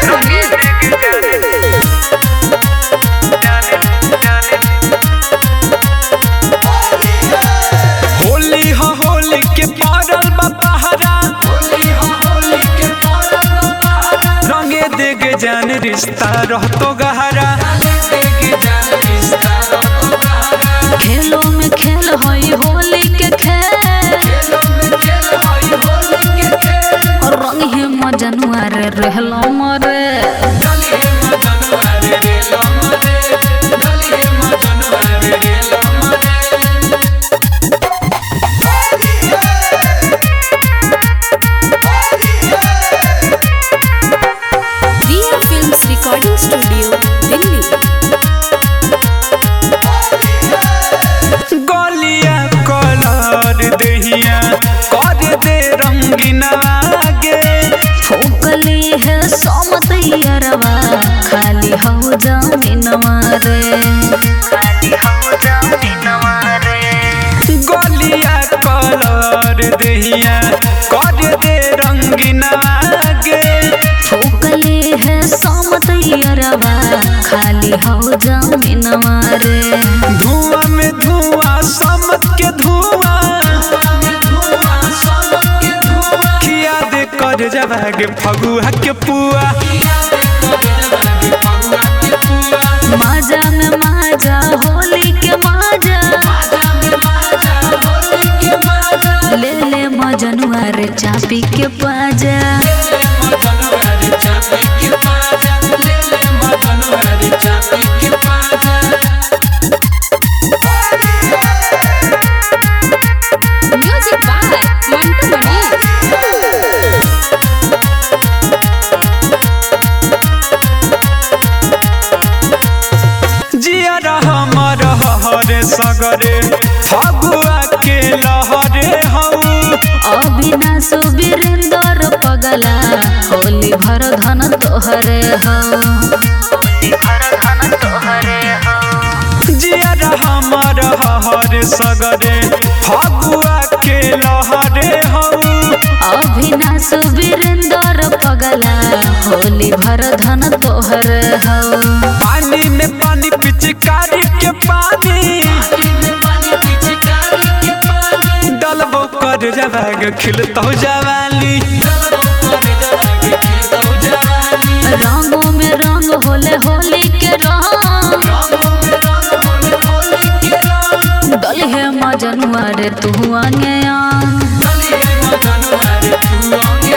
होली हो होली के पारल बा पहरा रंगे देगे जान रिश्ता रहतो गहरा खेलो में खेल हई होली के खेल और रंग हे मजनुआ रे रहलो मरे Riya films recording studio Delhi गलिया कलर देहिया कर दे रंगीना गे फूकली है सोमत यरवा खाली हो जमीनवा रे खाली हो जमीनवा रे गलिया कलर देहिया कर दे रंगीना गे फूकली है सोमत यरवा खाली हो जमीनवा रे धुआं में धुआं समत के धुआं खिया दे कर जवागे फगुआ के पुआ माजा में माजा होली के माजा ले ले मजनुआ रे चापी के पाजा म्यूजिक बाय मंटू मणि जिया हमर हरे सगरे फगुआ के लहरे हऊ अविनाश वीरेंद्र पगला होली भर धन तोहरे हो होली भर धन तोहरे हो जिया हमर हरे सगरे फगुआ के लहरे हऊ अविनाश वीरेंद्र पगला होली भर धन तोहरे हो पानी में पानी पिचकारी के पानी डलबो कर जवाग खिलतो जवाली रंगों में रंग होले होली के रंग दलहे मजनुआ रे तू आंगे आंग